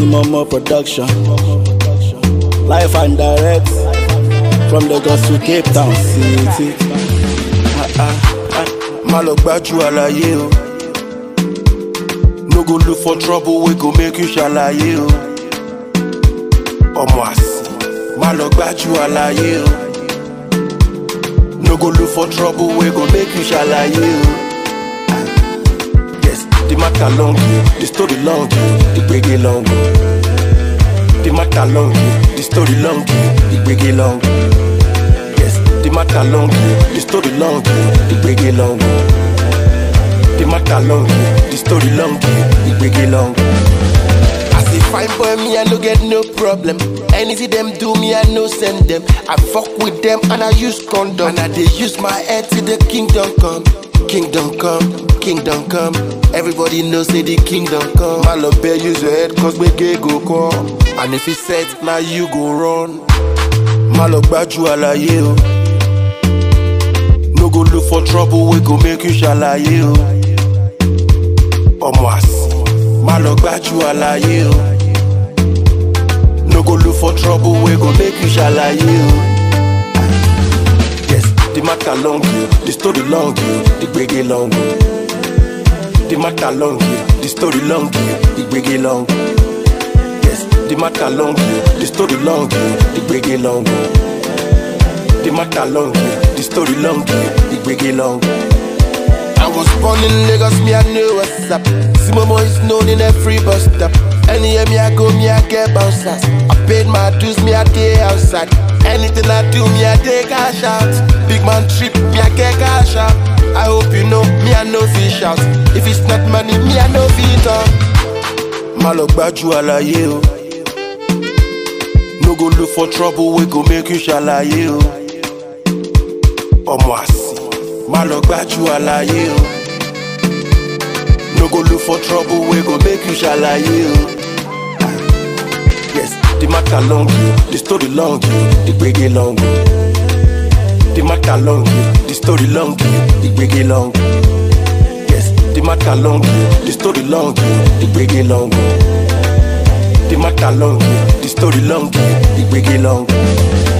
Momo production. Life and direct from Lagos to Cape Town City. má lọ gbájú àlàyé o no go look for trouble wey go make you ṣàlàyé o ọmọ àsì má lọ gbájú àlàyé o no go look for trouble wey go make you ṣàlàyé o. yes the matter long o the story long o the gbege long o the matter long o the story long o the gbege long o. Yes, the matter long, the story long, the gbege long. The matter long, the story long, the gbege long. As a fine boy, me I no get no problem. Anything them do, me I no send them. I fuck with them and I use condom. And I dey use my head till the kingdom come. Kingdom come, kingdom come. Everybody knows say the kingdom come. My love bear use your head cause we gay go come. And if it's set, now you go run. má lọ gbájú àlàyé o no go look for trouble wey go make you ṣàlàyé o ọmọ àsì má lọ gbájú àlàyé o no go look for trouble wey go make you ṣàlàyé o. yes the matter long o the story long o the gbege long o the matter long o the story long o the gbege long o. Yes, the matter long, the story long, the gbege long. The matter long, the story long, the gbege long. I was born in Lagos, me I know what's up. See my boys known in every bus stop. Anywhere me I go, me I get bouncers. I paid my dues, me I day outside. Anything I do, me I take cash out. Big man trip, me I get cash out. I hope you know, me I know fish out. If it's not money, me I know fit out. má lọ gbájú àlàyé o no go look for trouble wey go make you ṣàlàyé o ọmọ àsì má lọ gbájú àlàyé o no go look for trouble wey go make you ṣàlàyé o. yes the matter long o the story long o the gbege long o the matter long o the story long o the gbege long o. Yes, the matter long, the story long, the gbege long. The matter long, the story long, the gbege long.